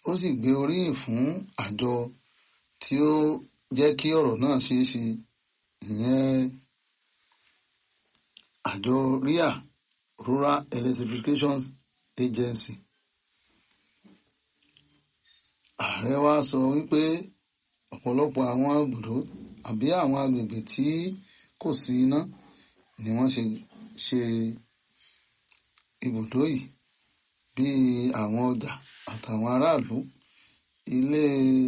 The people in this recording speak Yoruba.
ó sì gbé oríyìn fún àjọ tí ó jẹ́ kí ọ̀rọ̀ náà ṣeé ṣe ìyẹn àjọ ria rural electrification agency ààrẹ wa sọ wípé ọ̀pọ̀lọpọ̀ àwọn ibùdó àbí àwọn agbègbè tí kò sí iná ni wọ́n ṣe ṣe ibùdó yìí bíi àwọn ọjà àtàwọn aráàlú ilé